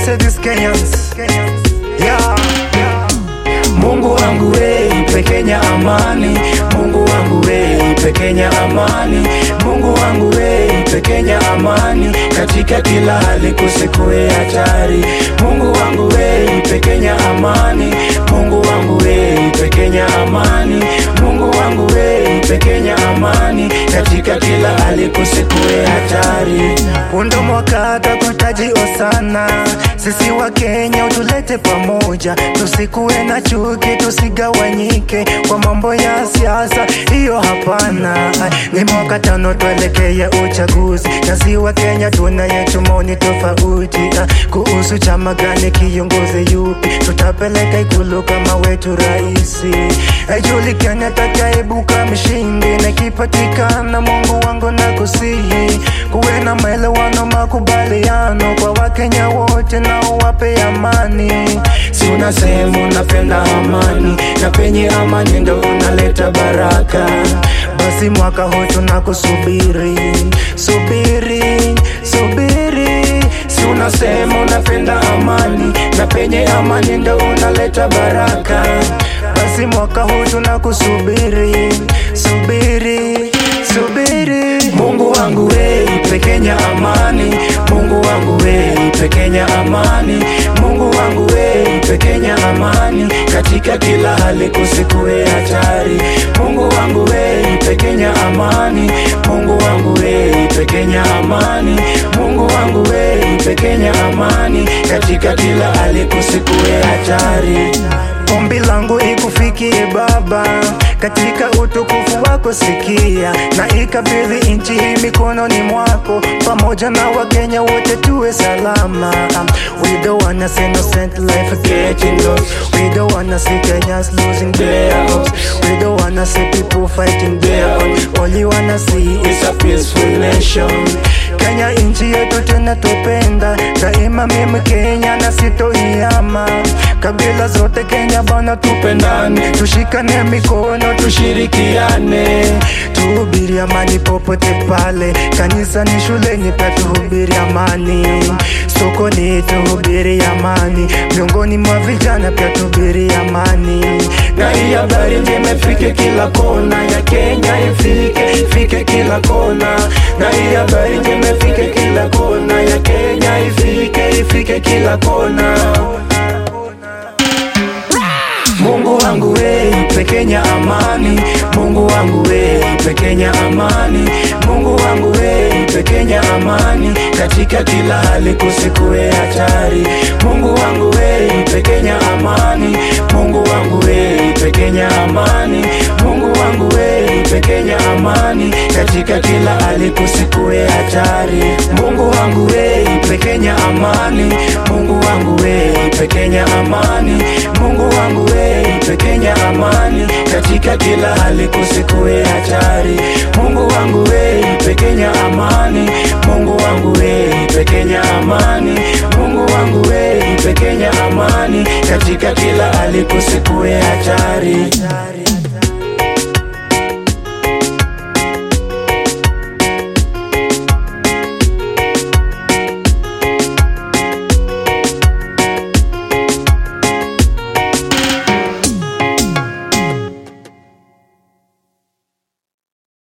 say this Kenyans. Yeah. Mungu wangu we, ipe Kenya amani. Mungu wangu we, ipe Kenya amani. Mungu wangu we, ipe Kenya amani. Katika kila hali kusikue hatari. Mungu wangu we, ipe Kenya amani. Mungu wangu we, ipe Kenya amani. Mungu wangu we, ipe Kenya amani. Katika kila hali kusikue hatari. Undo mwaka takutajio sana, sisi wa Kenya utulete pamoja, tusikuwe na chuki, tusigawanyike kwa mambo ya siasa, hiyo hapana. Ni mwaka tano tuelekee uchaguzi, na si wa Kenya tuna yetu maoni tofauti ah, kuhusu chama gani, kiongozi yupi tutapeleka ikulu kama wetu raisi, haijulikani atakayeibuka mshindi, na ikipatikana Mungu wangu na kusihi kuwe na maelewano, makubaliano kwa Wakenya wote na uwape amani. Si unasema unapenda amani, na penye amani ndo unaleta baraka. Basi mwaka huu tunakusubiri, subiri, subiri, Si unasema unapenda amani, na penye amani ndo unaleta baraka. basi mwaka huu tunakusubiri, subiri, subiri. Mungu wangu we, ipe Kenya amani. Mungu wangu we, ipe Kenya amani. Mungu wangu we, ipe Kenya amani. Katika kila hali kusikue hatari. Mungu wangu we, ipe Kenya amani. Mungu wangu we, ipe Kenya amani. Mungu wangu we, ipe Kenya amani. Katika kila hali kusikue hatari. Ombi langu ikufikie Baba, katika utukufu wako sikia, na ikabidhi nchi hii mikononi mwako, pamoja na Wakenya wote tuwe salama. We don't wanna see innocent life getting lost. We don't wanna see Kenyans losing their hopes. We don't wanna see people fighting their own. All you wanna see is It's a peaceful nation. Kenya nchi yetu tena tupenda daima, mimi Kenya na sitoiama. Kabila zote Kenya bana, tupendane, tushikane mikono, tushirikiane, tuhubiri amani popote pale, kanisani, shuleni, pia tuhubiri amani, sokoni tuhubiri amani, miongoni mwa vijana pia tuhubiri amani. na hii habari njema ifike kila kona ya Kenya, ifike ifike kila kona, na hii habari njema ifike kila kona ya Kenya, ifike ifike kila kona. Mungu wangu we, ipe Kenya amani. Mungu wangu we, ipe Kenya amani. Mungu wangu we, ipe Kenya amani. Katika kila hali kusikue hatari. Mungu wangu we, ipe Kenya amani. Mungu wangu we, ipe Kenya amani. Mungu wangu we, ipe Kenya amani. Katika kila hali kusikue hatari. Mungu wangu we, ipe Kenya amani. Mungu wangu we, ipe Kenya amani. Mungu wangu we, ipe Kenya amani. Katika kila hali kusikue hatari. Mungu wangu we, ipe Kenya amani. Mungu wangu we, ipe Kenya amani. Mungu wangu we, ipe Kenya amani. Katika kila hali kusikue hatari.